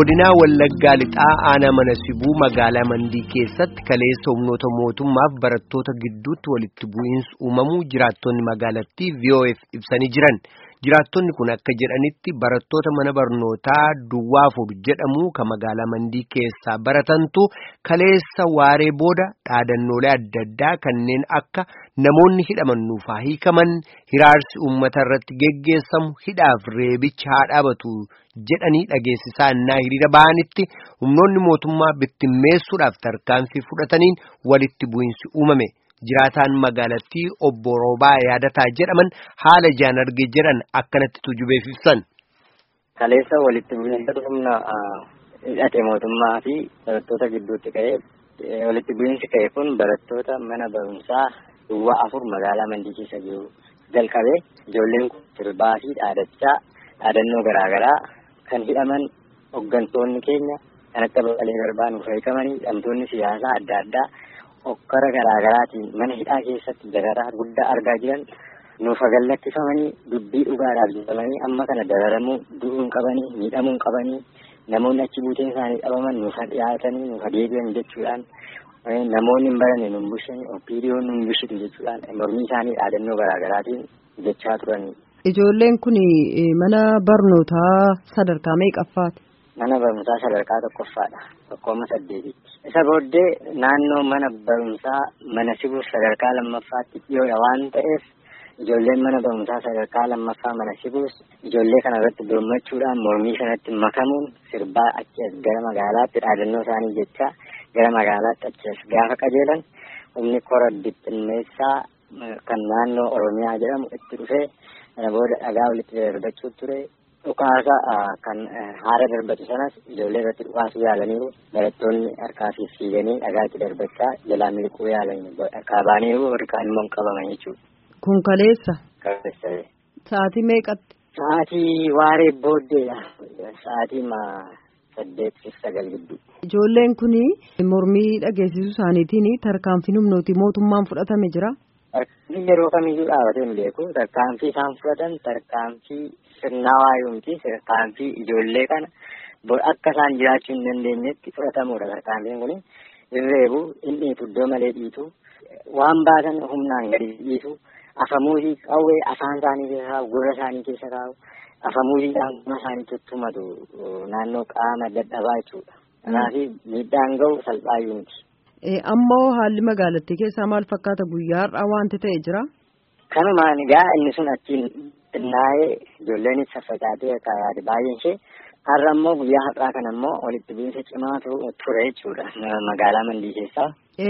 godinaa wallaggaa lixaa aanaa mana sibuu magaalaa mandii keessatti kaleessa humnoota mootummaaf barattoota gidduutti walitti bu'iinsi uumamuu jiraattonni magaalattii VOF ibsanii jiran jiraattonni kun akka jedhanitti barattoota mana barnootaa duwwaa afur jedhamu kan magaalaa mandii keessaa baratantu kaleessa waaree booda dhaadannoolee adda addaa kanneen akka namoonni hidhaman nuuf haa hiikaman hiraarsi uummata irratti geggeessamu hidhaaf reebicha haa dhaabatu. jedhanii dhageessisaa innaa hiriira ba'anitti humnoonni mootummaa bittimmeessuudhaaf tarkaanfii fudhataniin walitti bu'iinsi uumame jiraataan magaalattii obbo Roobaa yaadataa jedhaman haala ijaan arge jedhan akkanatti tujubeef ibsan. Kaleessa walitti bu'iinsa humna hidhate mootummaa fi barattoota gidduutti ka'ee walitti bu'iinsi ka'e kun barattoota mana barumsaa duwwaa afur magaalaa mandii keessa jiru jalqabee ijoolleen kun sirbaa fi dhaadachaa dhaadannoo garaagaraa kan hidhaman hooggantoonni keenya kan akka Baqqalee Garbaa nuuf hiikamanii hidhamtoonni siyaasaa adda addaa hokkara garaagaraatiin mana hidhaa keessatti dararaa guddaa argaa jiran nuuf gallakkifamanii dubbii dhugaadhaaf jedhamanii amma kana dararamuu du'uun qabanii miidhamuun qabanii namoonni achi buuteen isaanii qabaman nuuf dhiyaatanii nuuf deebi'an jechuudhaan namoonni hin baranne nun bushanii opiidiyoon nun bushitu jechuudhaan mormii isaanii dhaadannoo garaagaraatiin jechaa turanii. Ijoolleen kun mana barnootaa sadarkaa meeqaffaati? Mana barumsaa sadarkaa tokkoffaadha. Tokkooma saddeetitti. Isa booddee naannoo mana barumsaa mana sibuu sadarkaa lammaffaatti dhiyoodha waan ta'eef ijoolleen mana barumsaa sadarkaa lammaffaa mana sibuus ijoollee kana irratti birmachuudhaan mormii sanatti makamuun sirbaa achi as gara magaalaatti dhaadannoo isaanii jecha gara magaalaatti achi as gaafa qajeelan humni kora bittinneessaa kan naannoo Oromiyaa jedhamu itti dhufee kana booda dhagaa walitti darbachuu ture dhukaasa kan haara darbatu sanas ijoollee irratti dhukaasuu yaalaniiru barattoonni harkaa fi fiiganii dhagaa itti darbachaa jalaa miliquu yaalanii harkaa baaniiru harkaan immoo qabaman jechuudha. Kun kaleessa. Kaleessa. Sa'aatii meeqatti? Sa'aatii waaree booddeedha. Sa'aatii saddeet fi sagal gidduu. Ijoolleen kun mormii dhageessisuu isaaniitiin tarkaanfiin humnooti mootummaan fudhatame jira. Tarkaanfii yeroo kamiyyuu dhaabatee hin beeku. Tarkaanfii isaan fudhatan tarkaanfii sirnaawaa yoomti. Tarkaanfii ijoollee kana akka isaan jiraachuu hin dandeenyetti fudhatamuudha tarkaanfiin kun. Irreebu hin dhiitu iddoo malee dhiitu. Waan baatan humnaan gadi dhiisu. Afamuusii qawwee afaan isaanii keessa kaa'u gurra isaanii keessa kaa'u. Afamuusiidhaan gurra isaanii tuttumatu naannoo qaama dadhabaa jechuudha. Kanaaf miidhaan gahu salphaayyuu miti. Ammoo haalli magaalattii keessaa maal fakkaata guyyaa har'aa wanti ta'e jira? Kanumaan egaa inni sun achiin xinnaa'ee ijoolleenis saffacaatee yaade baay'een ishee har'a ammoo guyyaa har'aa kana ammoo walitti bu'iinsa cimaa ture jechuudha magaalaa mandii keessaa.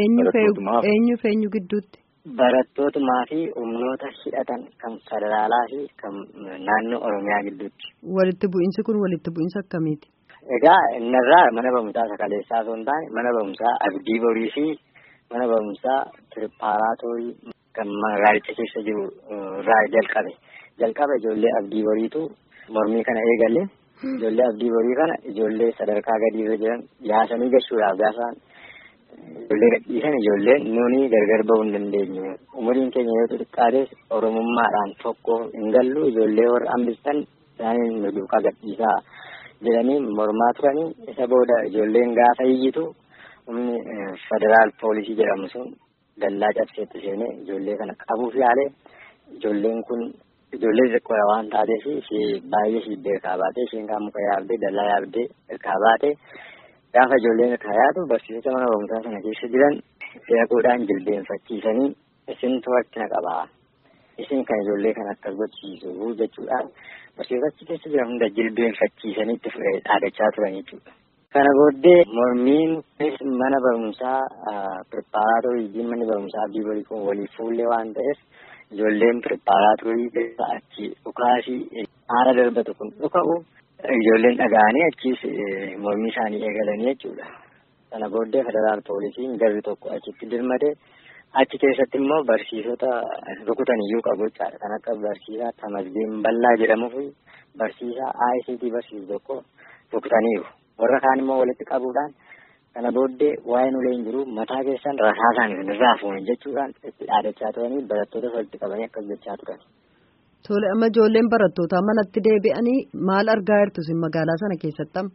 Eenyu fi eenyu gidduutti? Barattootumaa fi humnoota hidhatan kan federaalaa fi kan naannoo Oromiyaa gidduutti. Walitti bu'iinsi kun walitti bu'iinsa akkamiiti? Egaa innarraa mana barumsaa sakaleessaa osoo hin taane mana barumsaa abdii borii fi mana barumsaa piripaaraatoorii kan magaalicha keessa jiru irraa jalqabe. Jalqaba ijoollee abdii boriitu mormii kana eegale. Ijoollee abdii borii kana ijoollee sadarkaa gadii irra jiran yaasanii gashuudhaaf gaafaan ijoollee gadhiisan ijoolleen nuni gargar bahuu hin dandeenyu. Umuriin keenya yoo xixiqqaates oromummaadhaan tokko hin gallu ijoollee warra hambistan isaaniin nu duukaa gadhiisaa. jedhanii mormaa turanii isa booda ijoolleen gaafa iyyitu humni federaal poolisii jedhamu sun dallaa cabseetti seenee ijoollee kana qabuuf yaale ijoolleen kun ijoollee xiqqoodha waan taateef baay'ee shiibbee irkaa baate isheen kaan muka yaabdee dallaa yaabdee irkaa baate gaafa ijoolleen irkaa yaadu barsiisota mana barumsaa sana keessa jiran seequudhaan jilbeenfachiisanii isintu rakkina qabaa isin kan ijoollee kana akkas gochiisu jechuudhaan barsiisota keessa jiran hunda jilbeenfachiisanii itti dhaadachaa turan jechuudha. Kana booddee mormiin mana barumsaa piripaaraatoorii manni barumsaa abdii borii kun waliif fuullee waan ta'eef ijoolleen piripaaraatoorii keessa achi dhukaasii haara darbatu kun dhuka'u ijoolleen dhaga'anii achiis mormii isaanii eegalanii jechuudha. Kana booddee federaal poolisiin garri tokko achitti dirmate achi keessatti immoo barsiisota rukutan iyyuu qabu jechaadha. Kan akka barsiisaa Tamasgeen Ballaa jedhamuu fi barsiisaa ICT barsiisu tokko rukutaniiru. Warra kaan immoo walitti qabuudhaan kana booddee waa'een ulee hin jiru mataa keessan rasaasaan irraa fuuni jechuudhaan itti dhaadachaa turanii barattoota walitti qabanii akkas jechaa turan. Tole amma ijoolleen barattootaa manatti deebi'anii maal argaa jirtu isin magaalaa sana keessatti amma?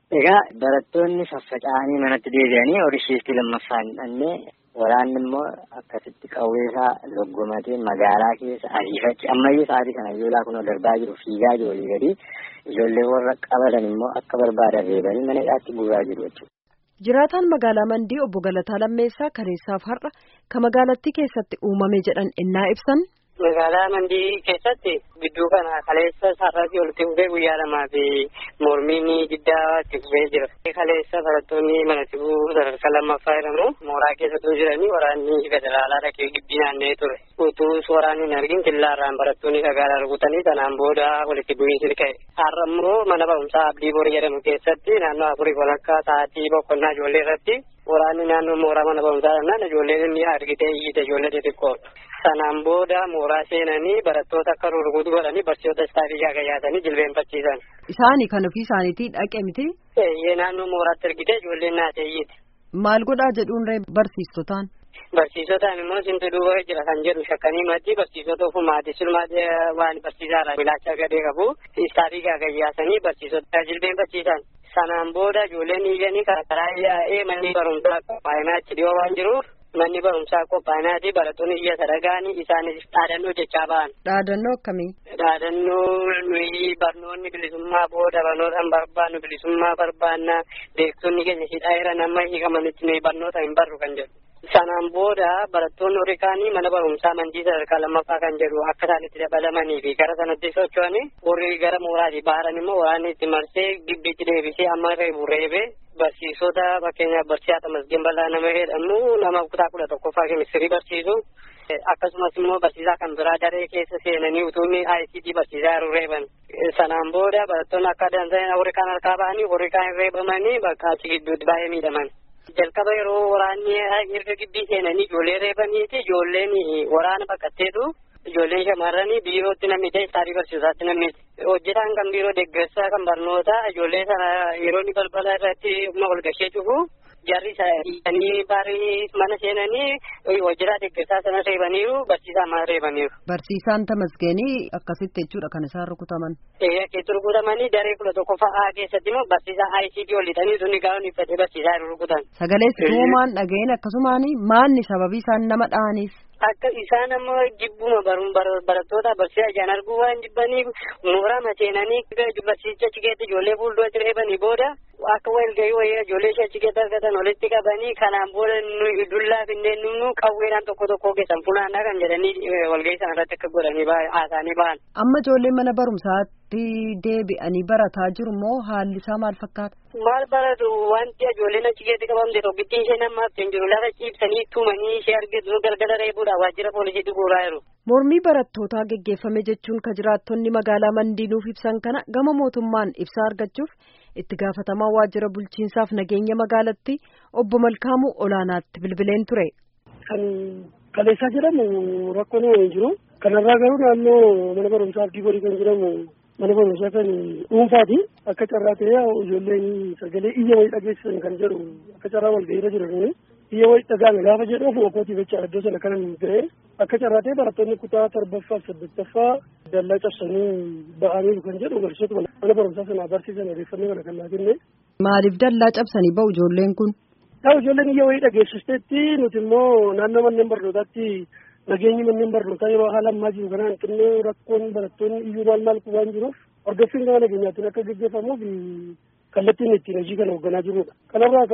Egaa barattoonni faffaca'anii manatti deebi'anii horishiitti lammaffaan dhannee waraanni immoo akkasitti qawweesaa loggomatee magaalaa keessa ariifachi ammayyuu sa'aatii kana ijoollee kun darbaa jiru fiigaa jiru olii gadi ijoollee warra qabatan immoo akka barbaadan reebanii mana hidhaatti guuraa jiru jechuudha. Jiraataan magaalaa Mandii obbo Galataa Lammeessaa kaleessaaf har'a kan magaalattii keessatti uumame jedhan innaa ibsan. Magaalaa Mandii keessatti gidduu kana kaleessa sararratti walitti fufee guyyaa lamaa fi mormiin guddaa itti fufee jira. Kaleessa barattoonni mana sibuu sadarkaa lammaffaa jedhamu mooraa keessattuu jiranii waraanni federaalaa dhaqee gibbii naanna'ee ture. Utuu waraanni hin argin killaarraan barattoonni dhagaadhaan rukutanii sanaan booda walitti bu'iinsi ka'e. Har'a immoo mana barumsaa Abdii Boor jedhamu keessatti naannoo afurii walakkaa sa'aatii boqonnaa ijoollee irratti waraanni naannoo mooraa mana barumsaa jennaan ijoolleen inni argitee iyyite ijoollee xixiqqoo. Sanaan booda mooraa seenanii barattoota akka rurrukutu godhanii barsiisota istaafii gaagayyaatanii jilbeenfachiisan. Isaanii kan ofii isaaniitii dhaqe miti. Eeyyee naannoo mooraatti argite ijoolleen naateeyyiiti. Maal godhaa jedhuun barsiistotaan. Barsiisotaan immoo sintu duuba jira kan jedhu shakkanii maddi barsiisota ofumaati sulmaati waan barsiisaarraa bilaacha gadee qabu istaafii gaagayyaasanii barsiisota jilbeenfachiisan. Sanaan booda ijoolleen iyyanii karaa yaa'ee manni barumsaa qophaa'inaa achi dhiyoo waan jiruuf manni barumsaa qophaa'inaati barattoonni iyya sadagaanii isaanis dhaadannoo jechaa ba'an. Dhaadannoo akkamii? Dhaadannoo nuyi barnoonni bilisummaa booda barnoota barbaannu bilisummaa barbaanna beektonni keenya hidhaa nama hiikamanitti nuyi barnoota hin barru kan jedhu. Sanaan booda barattoonni horii kaanii mana barumsaa mandii sadarkaa lammaffaa kan jedhu akka isaan itti dabalamanii fi gara sanatti socho'anii horii gara mooraatii baaran immoo waraanni itti marsee gibbiitti deebisee amma reebu reebee barsiisota fakkeenyaaf barsiisaa Tamasgeen Bal'aa nama jedhamu nama kutaa kudha tokkoffaa keemistirii barsiisu akkasumas immoo barsiisaa kan biraa daree keessa seenanii utuunni ICT barsiisaa jiru reeban. Sanaan booda barattoonni akka dansan horii kaan harkaa ba'anii horii kaan reebamanii bakka achi gidduutti baay'ee miidhaman. jalqaba yeroo waraanni erga gibbii seenanii ijoollee reebaniiti ijoolleen waraana baqatteetu ijoolleen shamarranii biirootti namni ta'e istaafii barsiisaatti namni hojjetaan kan biiroo deeggarsaa kan barnoota ijoollee sana yeroo inni balbala irratti humna walgashee cufu jarri isaanii barii mana seenanii hojjetaa deeggarsaa sana reebaniiru barsiisaa mana reebaniiru. Barsiisaan Tamasgeenii akkasitti jechuudha kan isaan rukutaman. Ee akkeetti rukutamanii daree kudha tokko fa'aa keessatti immoo barsiisaa ICT ol lixanii sunni gaa'on uffatee barsiisaa rukutan. Sagalee tuumaan dhaga'een akkasumaan maanni sababii isaan nama dha'aniif. Akka isaan ammoo jibbuma barattoota barsiisaa ijaan arguu waan jibbaniif mooraa maseenanii barsiisicha cikeetti ijoollee fuulduratti reebanii booda akka walgahii wayii ijoollee ishee cikeetti argatan walitti qabanii kanaan booda nu dullaa finneen nu qawweedhaan tokko tokko keessan funaannaa kan jedhanii walgahii sana irratti akka godhanii haasa'anii ba'an. Amma ijoolleen mana barumsaatti deebi'anii barataa jiru moo haalli isaa maal fakkaata? Maal baratu wanti ijoolleen achi keessatti qabamte tokkittiin ishee namaaf hin jiru lafa ciibsanii tumanii ishee argitu galgala reebuudha waajjira poolisiitti guuraa jiru. Mormii barattootaa geggeeffame jechuun ka jiraattonni magaalaa Mandiinuuf ibsan kana gama mootummaan ibsaa argachuuf itti gaafatamaa waajjira bulchiinsaaf nageenya magaalatti obbo Malkaamuu Olaanaatti bilbileen ture. Kan kaleessaa jedhamu rakkoon hin jiru. Kanarraa garuu naannoo mana barumsaa Abdii Borii kan jedhamu mana barumsaa kan dhuunfaati. Akka carraa ta'ee ijoolleen sagalee iyya wayii dhageessisan kan jedhu akka carraa walgahiirra jiran iyya wayii dhagaame gaafa jedhu ofuma kootiif jecha iddoo sana kanan ga'e akka carraa ta'ee barattoonni kutaa torbaffaa fi saddeettaffaa dallaa cabsanii ba'anii kan jedhu barsiisota mana barumsaa sana barsiisan odeeffannoo kana kan naa kenne. Maaliif dallaa cabsanii ba'u ijoolleen kun? Yaa ijoolleen iyya wayii dhageessisteetti nuti immoo naannoo manneen barnootaatti nageenyi manneen barnootaa yeroo haala ammaa jiru kanaan xinnoo rakkoon barattoonni iyyuu maal maal waan jiruuf hordoffiin gama nageenyaatiin akka gaggeeffamuuf kallattiin ittiin hojii kana hoogganaa jirudha. Kanarraa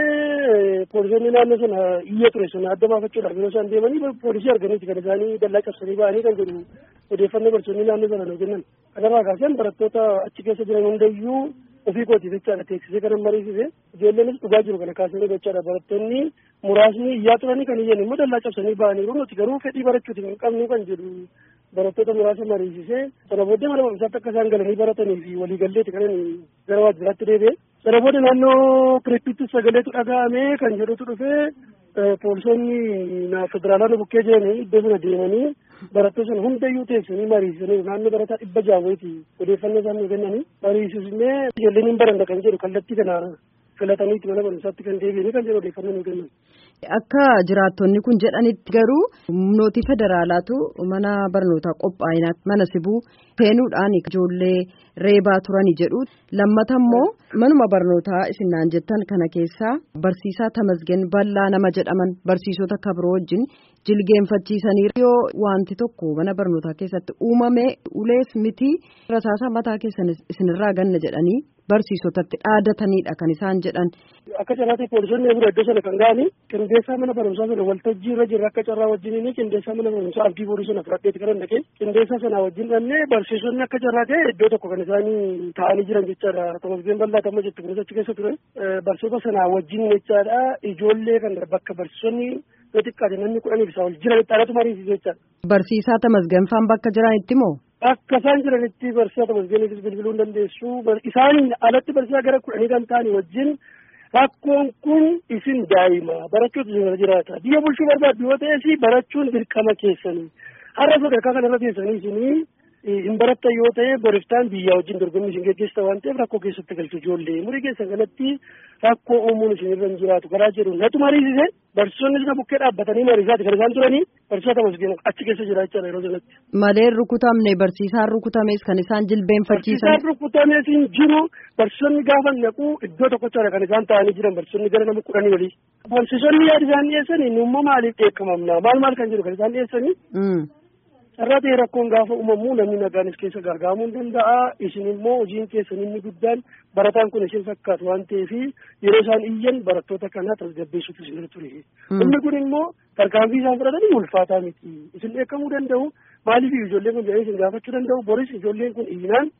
kaasee poolisoonni naannoo sana iyya ture sana adda baafachuudhaaf yeroo isaan deemanii poolisii arganiiti kan isaanii dallaa cabsanii ba'anii kan jedhu odeeffannoo barsiisonni naannoo sana nuu kennan. Kanarraa kaaseen barattoota achi keessa jiran hundayyuu ofii kootiif jechaadha teeksisee kanan mariisise ijoolleenis dhugaa jiru kana kaasanii jechaadha barattoonni muraasni iyyaa turanii kan iyyan immoo dallaa cabsanii ba'aniiru nuti garuu fedhii barachuuti kan qabnu kan jedhu barattoota muraasa mariisisee sana booddee mana barumsaatti akka isaan galanii baratanii fi waliigalleeti kanan gara waajjiraatti deebi'e. Sana booda naannoo kireeppiitti sagaleetu dhaga'ame kan jedhutu dhufee poolisoonni federaalaa nu bukkee jiranii iddoo sana deemanii barattoota sana hundayyuu teessanii mariisisanii naannoo barataa dhibba jaawweeti odeeffannoo isaan nu kennanii mariisisnee ijoolleen hin baranna kan jedhu kallattii kana filataniiti mana barumsaatti kan deebi'anii kan jedhu odeeffannoo nu kennan. Akka jiraattonni kun jedhanitti garuu humnooti federaalaatu mana barnootaa qophaa'inaa mana sibuu seenuudhaan ijoollee reebaa turani jedhu lammata immoo manuma barnootaa isinnaan jettan kana keessaa barsiisaa tamasgen bal'aa nama jedhaman barsiisota kabiroo wajjin jilgeenfachiisanii yoo wanti tokko mana barnootaa keessatti uumame ulees miti rasaasa mataa keessan isinirraa ganna jedhanii barsiisotatti dhaadataniidha kan isaan jedhan. Akka carraatti poolisonni bira iddoo sana kan ga'ani qindeessaa mana barumsaa sana waltajjii irra jirra akka carraa wajjin qindeessaa mana barumsaa abdii borii sana fudhadheeti kan dhaqee qindeessaa sana wajjin dhannee barsiisonni akka carraa ta'e iddoo tokko kan isaanii taa'anii jiran jechaadha. Tamasgeen bal'aa tamma jettu kunis achi keessa ture. Barsiisota sana wajjin jechaadha ijoollee kan bakka barsiisonni yoo xiqqaate namni kudhanii isaa ol jiran xaaratu mariisisu jechaadha. Barsiisaa tamasganfaan bakka jiranitti moo? Akka isaan jiranitti barsiisaa tamasgeeniifis bilbiluu hin dandeessu. Isaaniin alatti barsiisaa gara kudhanii kan ta'anii wajjin rakkoon kun isin daa'ima barachuutu isin irra jiraata. Biyya bulchuu barbaaddu yoo ta'es barachuun dirqama keessanii. Har'a sadarkaa kanarra teessanii isinii hin barattan yoo ta'e boriftaan biyyaa wajjin dorgommii isin geggeessita waan ta'eef rakkoo keessatti galchu ijoollee. Umurii keessan kanatti rakkoo uumuun isin irra hin jiraatu karaa jedhu natu mariisise barsiisonni sina bukkee dhaabbatanii mariisaati kan isaan turanii barsiisota tamasgeen achi keessa jira jechaadha yeroo sanatti. Malee rukutamne barsiisaan rukutames kan isaan jilbeenfachiisan. Barsiisaan rukutames hin jiru barsiisonni gaafa naqu iddoo tokkochaadha kan isaan taa'anii jiran barsiisonni gara nama kudhanii olii. Barsiisonni yaada isaan dhiyeessanii numma maaliif dheekkamamna maal maal kan jiru kan isaan dhiyeessanii. Carraa ta'e rakkoon gaafa uumamu namni nagaanis keessa gargaaramuu hin danda'a. Isin immoo hojiin keessan inni guddaan barataan kun isin fakkaatu waan ta'eef yeroo isaan iyyan barattoota kana tasgabbeessuutu isin irra ture. Inni kun immoo tarkaanfii isaan fudhatanii ulfaataa miti. Isin dheekkamuu danda'u. Maaliif ijoolleen kun jedhanii isin gaafachuu danda'u. Boris ijoolleen kun iyyinaan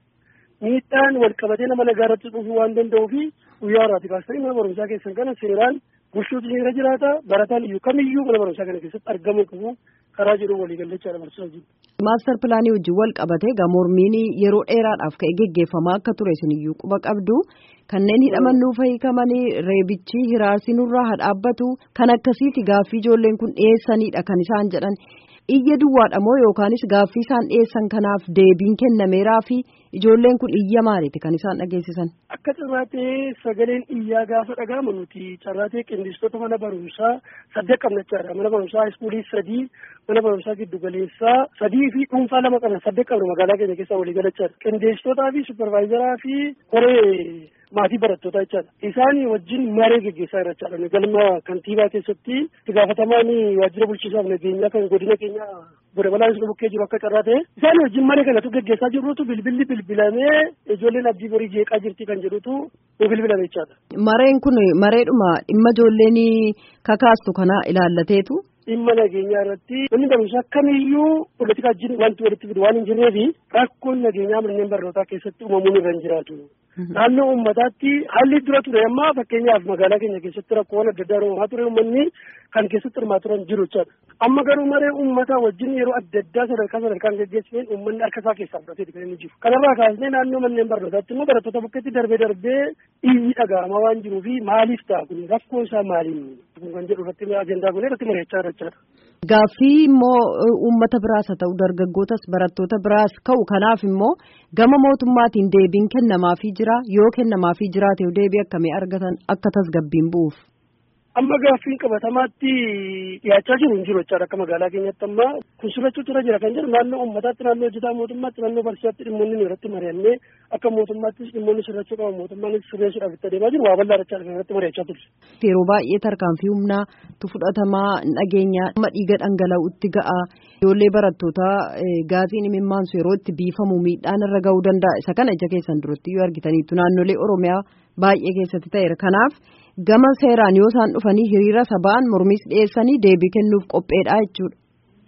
miidhaan wal qabatee nama nagaa irratti dhufuu waan danda'uu fi guyyaa irraati kaastanii mana barumsaa keessan kana seeraan bulchuutu isin irra jiraata. Barataan iyyuu kamiyyuu mana barumsaa kana keessatti argamuu qabu. karaa jiru walii gallachaadha barsiisaa jiru. Maaster pilaanii wajjin wal qabatee gamoormiin yeroo dheeraadhaaf ka'e geggeeffamaa akka ture isiniyyuu quba qabdu kanneen hidhaman nuuf hiikamanii reebichi hiraarsi nurraa haa dhaabbatu kan akkasiiti gaaffii ijoolleen kun dhiyeessanidha kan isaan jedhan iyya duwwaadha moo yookaanis gaaffii isaan dhiyeessan kanaaf deebiin kennameeraa fi ijoolleen kun iyya maaliiti kan isaan dhageessisan. Akka carraatee sagaleen iyyaa gaafa dhaga'amu nuti carraatee qindistoota mana barumsaa saddeet qabnachaadha. Mana barumsaa iskuulii sadii, mana barumsaa giddu galeessaa sadii fi dhuunfaa lama qabna saddeet qabna magaalaa keenya keessaa walii galachaadha. Qindeessitootaa fi supervaayizaraa fi koree maatii barattootaa jechaadha. Isaan wajjin maree geggeessaa jira jechaadha. Galma kantiibaa keessatti itti gaafatamaan waajjira bulchiinsaaf nageenyaa kan godina keenya godina balaan sun bukkee jiru akka carraa ta'e isaan wajjin maree kanatu geggeessaa jirrutu bilbilli bilbilamee ijoolleen abdii borii jeeqaa jirti kan jedhutu nu bilbilame jechaadha. Mareen kun mareedhuma dhimma ijoolleen kakaastu kana ilaallateetu. dhimma nageenyaa irratti namni barumsaa kamiyyuu politika wajjin wanti walitti fidu waan hin jirreefi rakkoon nageenyaa manneen barnootaa keessatti uumamuun irra hin jiraatu. Naannoo uummataatti haalli dura ture amma fakkeenyaaf magaalaa keenya keessatti rakkoowwan adda addaa uumamaa ture uummanni kan keessatti hirmaa turan jiru jechaadha. Amma garuu maree uummataa wajjin yeroo adda addaa sadarkaa sadarkaan geggeessifeen uummanni harka isaa keessaa fudhateeti kan inni jiru. Kanarraa kaasnee naannoo manneen barnootaatti immoo barattoota bukkeetti darbee darbee iyyi dhaga'amaa waan jiruufi maaliif ta'a kun rakkoo isaa maaliin kan jedhu irratti ajandaa kun irratti mari'achaa jira jechaadha. Gaaffii immoo uummata biraas haa ta'u dargaggootas barattoota biraas ka'u kanaaf immoo gama mootummaatiin deebiin kennamaafii jira yoo kennamaafii jiraate deebii akkamii argatan akka tasgabbiin bu'uuf. Amma gaaffiin qabatamaatti dhiyaachaa jiru hin jiru jechaadha akka magaalaa keenyatti amma kun sirrachuutu irra jira kan jedhu naannoo uummataatti naannoo hojjetaa mootummaatti naannoo barsiisaatti dhimmoonni irratti mari'annee akka mootummaattis dhimmoonni sirrachuu qaban mootummaanis sirreessuudhaaf itti adeemaa jiru waa bal'aa jechaadha kan irratti mari'achaa turre. Yeroo baay'ee tarkaanfii humnaatu fudhatamaa nageenya amma dhiiga dhangala'utti ga'a ijoollee barattootaa gaasiin imimmaansu yeroo itti biifamu miidhaan irra ga'uu danda'a isa kana ija keessan duratti yoo argitaniitu naannolee oromiyaa baay'ee keessatti ta'eera kanaaf gama seeraan yoo isaan dhufanii hiriira sabaan mormis dhiyeessanii deebii kennuuf qopheedha jechuudha.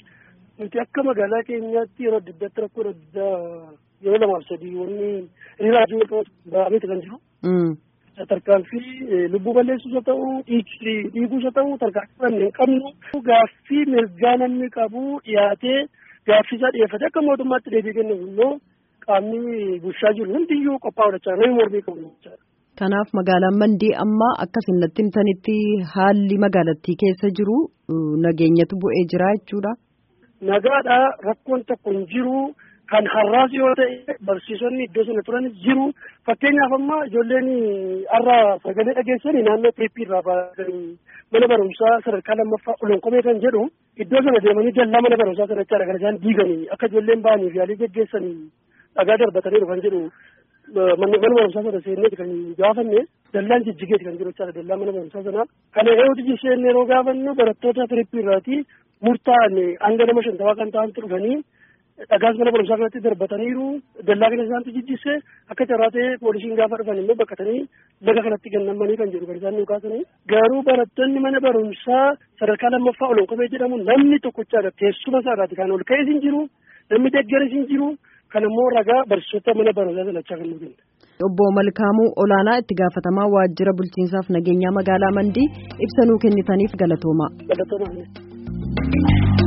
Nuti akka magaalaa keenyaatti yeroo adda addaatti rakkoo adda addaa yeroo lamaaf sadii wanni hiriira ajjii ba'ameeti kan jiru. Tarkaanfii lubbuu balleessuus haa ta'u dhiiguus haa ta'u tarkaanfii hin qabnu gaaffii mirgaa namni qabu dhiyaatee gaaffii isaa dhiyeeffate akka mootummaatti deebii kennuuf immoo qaamni bulchaa jiru hundiyyuu qophaa'u jechaadha namni mormii qabu jechaadha. Kanaaf magaalaan Mandii amma akka isinatti himtanitti haalli magaalattii keessa jiru nageenyatu bu'ee jira jechuudha. Nagaadha rakkoon tokko hin jiru kan har'aas yoo ta'e barsiisonni iddoo sana turan jiru fakkeenyaaf amma ijoolleen har'a sagalee dhageessanii naannoo teeppii irraa baasanii mana barumsaa sadarkaa lammaffaa olonkomee kan jedhu iddoo sana deemanii dallaa mana barumsaa sana jechaadha kan isaan diiganii akka ijoolleen ba'aniif yaalii geggeessanii dhagaa darbataniiru kan jedhu mana barumsaa sana seenneeti kan gaafanne dallaan jijjigeeti kan jiru jechaadha dallaa mana barumsaa sanaa kana yoo jijjiirree yeroo gaafannu barattoota firippii irraati murtaa'an hanga nama shantamaa kan ta'antu dhufanii dhagaas mana barumsaa kanatti darbataniiru dallaa kana isaantu jijjisse akka carraa ta'e poolisiin gaafa dhufan immoo bakkatanii laga kanatti gannamanii kan jedhu kan isaan nu kaasanii garuu barattoonni mana barumsaa sadarkaa lammaffaa olonkomee jedhamu namni tokkochaadha teessuma isaarraati kan ol ka'es hin jiru namni deggeres hin jiru kan immoo ragaa barsiisota mana barumsaa sanachaa kan nu kenna. Obbo Malkaamuu Olaanaa itti gaafatamaa waajjira bulchiinsaaf nageenyaa magaalaa Mandii ibsa nuu kennitaniif galatooma. Galatooma.